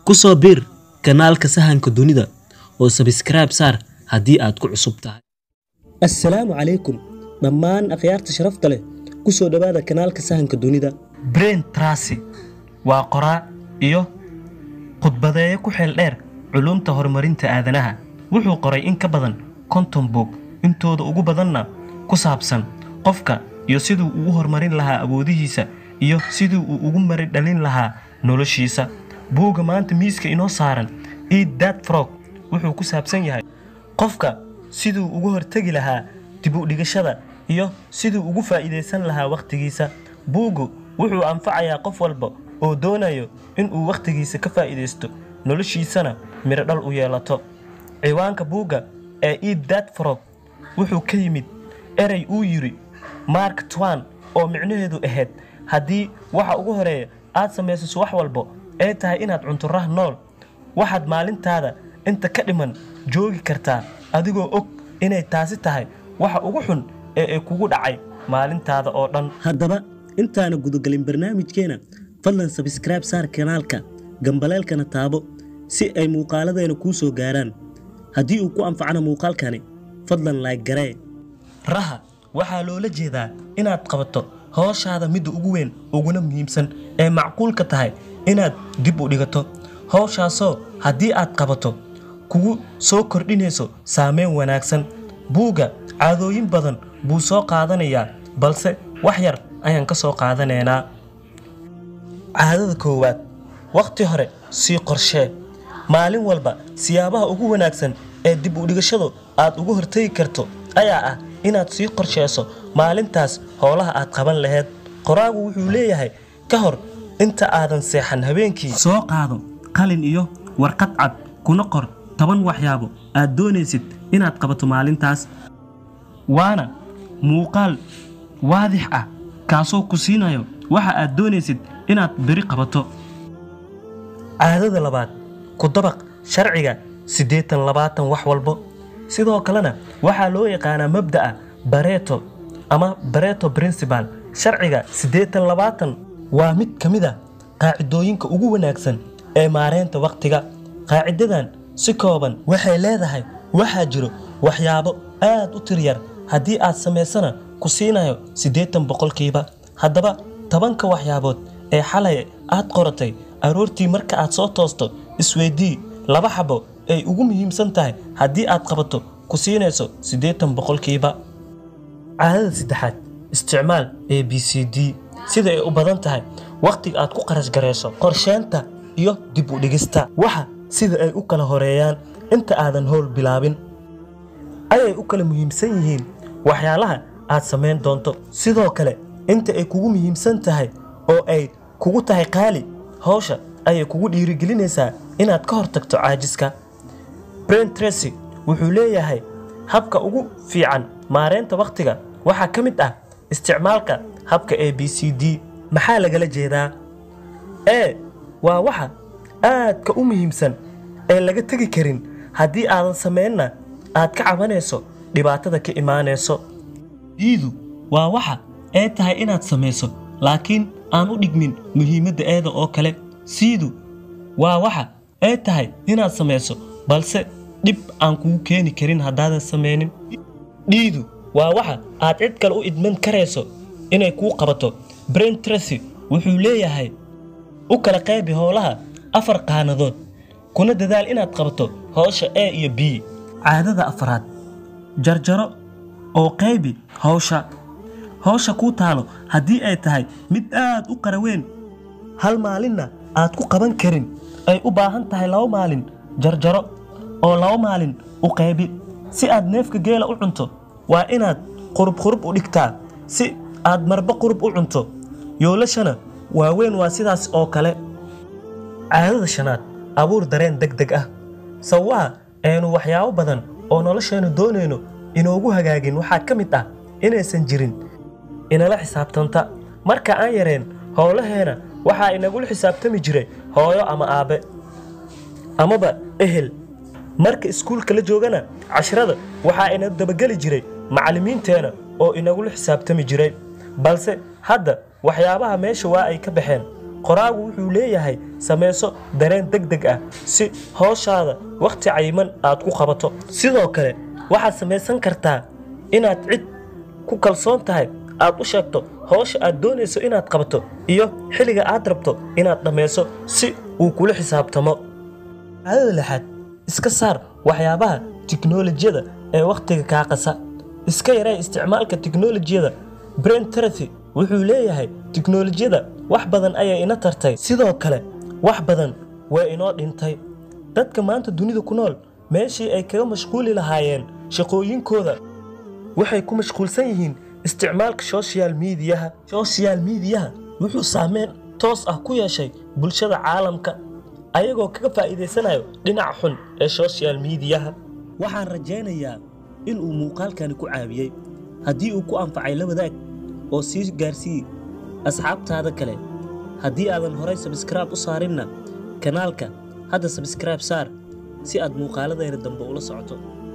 ku soo biir kanaalka sahanka dunida oo sabskraibe saar haddii aad ku cusub tahay assalaamu calaykum dhammaan akhyaarta sharafta leh ku soo dhowaada kanaalka sahanka dunida brain trasi waa qoraa iyo khudbadeeye ku xeel dheer culumta horumarinta aadanaha wuxuu qoray in ka badan konton buug intooda ugu badanna ku saabsan qofka iyo siduu ugu horumarin lahaa awoodihiisa iyo sidii uu ugu mari dhalin lahaa noloshiisa buugga maanta miiska inoo saaran eid that frog wuxuu ku saabsan yahay qofka siduu ugu hortegi lahaa dib u dhigashada iyo siduu ugu faa'iidaysan lahaa wakhtigiisa buuggu wuxuu anfacayaa qof walba oo doonayo inuu wakhtigiisa ka faa'iidaysto noloshiisana midho dhal u yeelato ciwaanka buugga ee eid that frog wuxuu ka yimid erey uu yidhi mark twan oo micnaheedu ahayd haddii waxa ugu horeeya aad samaysaso wax walbo ee tahay inaad cunto rah nool waxaad maalintaada inta ka dhiman joogi kartaa adigoo og inay taasi tahay waxa ugu xun ee ay kugu dhacay maalintaada oo dhan haddaba intaana gudagelin barnaamijkeena fadlan sabskraibe saar kanaalka gambaleelkana taabo si ay muuqaaladeena kuu soo gaaraan haddii uu ku anfacana muuqaalkani fadlan laayg garee raha waxaa loola jeedaa inaad qabato howshaada midda ugu weyn uguna muhiimsan ee macquulka tahay inaad dib u dhigato howshaasoo haddii aad qabato kugu soo kordhinayso saameyn wanaagsan buugga caadooyin badan buu soo qaadanayaa balse wax yar ayaan ka soo qaadanaynaa caadada koowaad wakhti hore sii qorshee maalin walba siyaabaha ugu wanaagsan ee dib u dhigashadu aad uga hortegi karto ayaa ah inaad sii qorsheyso maalintaas howlaha aad qaban lahayd qoraagu wuxuu leeyahay ka hor inta aadan seexan habeenkii soo qaado qalin iyo warqad cad kuna qor toban waxyaabo aad doonaysid inaad qabato maalintaas waana muuqaal waadix ah kaasoo ku siinayo waxa aad doonaysid inaad beri qabato caadada labaad ku dabaq sharciga siddeetan labaatan wax walbo sidoo kalena waxaa loo yaqaanaa mabda'a bareto ama bareto principal sharciga siddeetan labaatan waa mid ka mid a qaacidooyinka ugu wanaagsan ee maareynta wakhtiga qaacidadan si kooban waxay leedahay waxaa jiro waxyaabo aad u tiryar haddii aad samaysana ku siinayo siddeetan boqolkiiba haddaba tobanka waxyaabood ee xalay aad qoratay aroortii marka aad soo toosto isweydii laba xabo ay ugu muhiimsan tahay haddii aad qabato ku siinayso siddeetan boqolkiiba caadada saddexaad isticmaal a b c d sida ay u badan tahay wakhtiga aad ku qarash garayso qorsheynta iyo dib u dhigista waxa sida ay u kala horeeyaan inta aadan howl bilaabin ayay u kala muhiimsan yihiin waxyaalaha aad samayn doonto sidoo kale inta ay kugu muhiimsan tahay oo ay kugu tahay qaali hawsha ayay kugu dhiirigelinaysaa inaad ka hortagto caajiska brain tracy wuxuu leeyahay habka ugu fiican maareynta wakhtiga waxaa ka mid ah isticmaalka habka a b c d maxaa lagala jeedaa e waa waxa aadka u muhiimsan ee laga tegi karin haddii aadan samaynna aad ka cabanayso dhibaatada ka imaanayso diidu waa waxa ee tahay inaad samayso laakiin aan u dhigmin muhiimadda eeda oo kale siidu waa waxa ee tahay inaad samayso balse dhib aan kugu keeni karin haddaadan samaynin dhiidu waa waxa aad cid kale u idman karayso inay kuu qabato brain tracy wuxuu leeyahay u kala qaybi howlaha afar qaanadood kuna dadaal inaad qabato howsha a iyo b caadada afraad jarjaro oo qaybi howsha howsha kuu taalo haddii ay tahay mid aad u qaraweyn hal maalinna aad ku qaban karin ay u baahan tahay laba maalin jarjaro oo laba maalin u qaybi si aad neefka geela u cunto waa inaad qurub qurub u dhigtaa si aad marba qurub u cunto yoolashana waaweyn waa sidaas oo kale caadada shanaad abuur dareen deg deg ah sawaha aynu waxyaabo badan oo nolosheennu doonayno inoogu hagaagin waxaa ka mid ah inaysan jirin inala xisaabtanta marka aan yareen howlaheena waxaa inagula xisaabtami jiray hooyo ama aabbe amaba ehel marka iskuulka la joogana cashrada waxaa ina dabageli jiray macallimiinteena oo inagula xisaabtami jiray balse hadda waxyaabaha meesha waa ay ka baxeen qoraagu wuxuu leeyahay samayso dareen deg deg ah si howshaada wakhti cayiman aad ku qabato sidoo kale waxaad samaysan kartaa inaad cid ku kalsoon tahay aad u sheegto howsha aad doonayso inaad qabato iyo xilliga aad rabto inaad dhammayso si uu kula xisaabtamo caadada lixaad iska saar waxyaabaha tiknoolajiyada ee wakhtiga kaa qasa iska yaree isticmaalka tiknoolajiyada brain therapy wuxuu leeyahay tiknoolajiyada wax badan ayay ina tartay sidoo kale wax badan way inoo dhintay dadka maanta dunida ku nool meeshii ay kaga mashquuli lahaayeen shaqooyinkooda waxay ku mashquulsan yihiin isticmaalka social mediyaha social mediyaha wuxuu saameyn toos ah ku yeeshay bulshada caalamka ayagoo kaga faa'iidaysanayo dhinaca xun ee social mediyaha waxaan rajaynayaa in uu muuqaalkani ku caawiyey haddii uu ku anfacay la wadaag oo sii gaarsii asxaabtaada kale haddii aadan horay sabskraib u saarinna kanaalka hadda sabskraib saar si aad muuqaaladeena dambe ula socoto